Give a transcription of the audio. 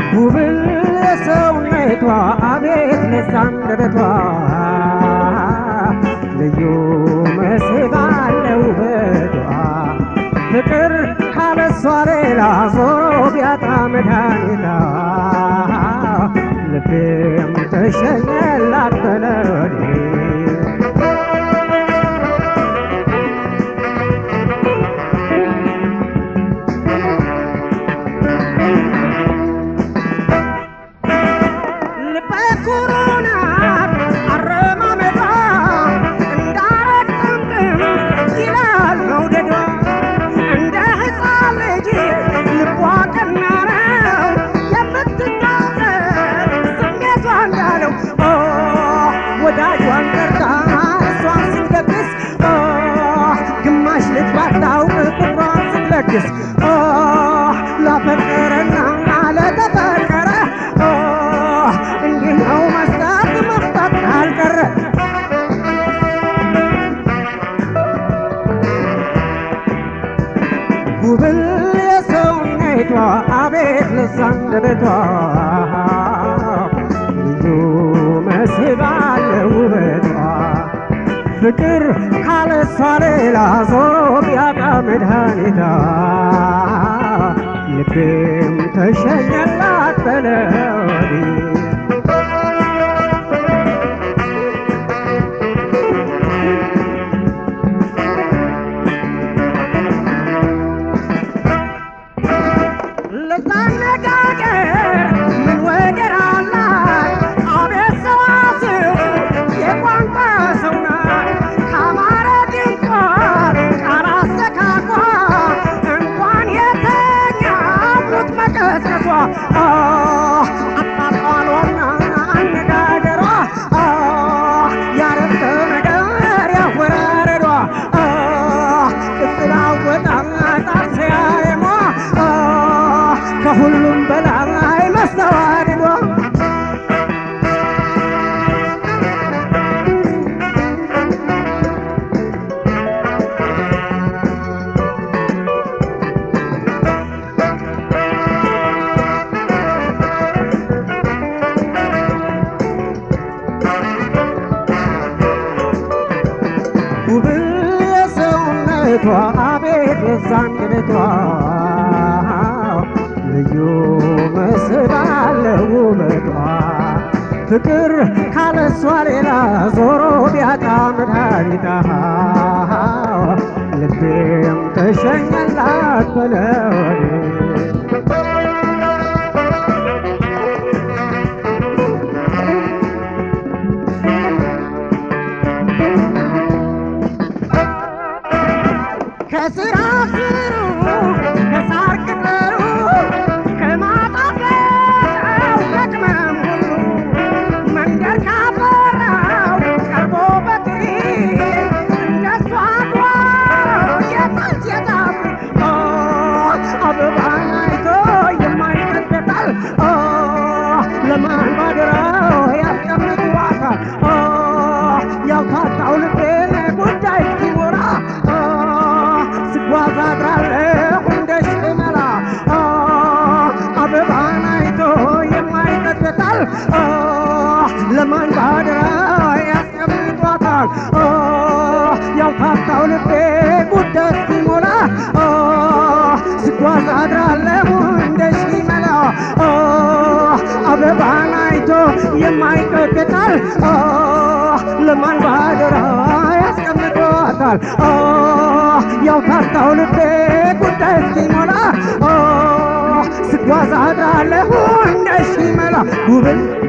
ውብል የሰውነቷ አቤት ለሳንደበቷ ልዩ መስህብ አለ ውበቷ ፍቅር ካለሷ ሌላ ዞሮ ቢያጣ መድኃኒታ ልቤም ተሸኘላት በለኔ ልበ ኩሩ ናት አረማመዷ እንዳረግ ጥምጥም ይላል መውደዷ እንደ ሕፃን ልጅ ልቧ ቀና ነው የምትናገር ስሜቷ እንዳለው ኦ ወዳጇን ጠርታ እሷን ስትደግስ ኦ ግማሽ ልጅ ባታውቅ ቁጥሯን ስትለግስ ኦ ላፈቀረና ለተፈቀረ ኦ እንዲህ ነው መስጠት መስጠት ካልቀረ ጉብል የሰውነቷ አቤት ለሳንደበቷ ልዩ መስህብ አለ ውበቷ ፍቅር ካለሷ ሌላ ዞሮ ቢያጣ መድኃኒታ ልቤም ተሸኘላት በለዲ ለታነጋገር ምን ወደር አላት አቤት ሰዋስው የቋንቋ ሰው ናት ካማረ ድንቋ ቃል አስተካኳ እንኳን የተኛ ሙት መቀስቀሷ አጣጣሏና አነጋገሯ ያረፍተ ነገር ያወራረዷ ቅጽል አወጣጥ አሰያየሟ ከሁሉም በላይ መስተዋድዷ ውብል የሰውነቷ አቤት የዛንደበቷ ልዩ መስህብ አለ ውበቷ ፍቅር ካለሷ ሌላ ዞሮ ቢያጣ መድኃኒታ ልቤም ተሸኘላት በለወዴ ከስራ ስሩ ከሳር ቅጠሉ ከማጣፈጫው ከቅመም ሁሉ መንገድ ካፈራው ቀርቦ በትሪ እንደሷ ጓሮ የታች የታፍ አበባን አይቶ የማይቀደታል ለማን ባደራው ያስቀምጧታል ያውታታው ልቤን ጉዳይ ሲሞራ ስጓዝ አድራለሁ እንደ ሽመላ አበባን አይቶ የማይቀደታል ለማን ባደራ ያስቀምጧታል ያውታታው ልቤ ጉዳይ ሲሞላ ስጓዝ አድራለሁ እንደ ሽመላ አበባን አይቶ የማይቀደታል ለማን ባደራ ያስቀምጧታል ያው ካርታው ልቤ ጉዳይ እስኪሞላ ስጓዝ አድራለሁ እንደ ሽመላ ውብል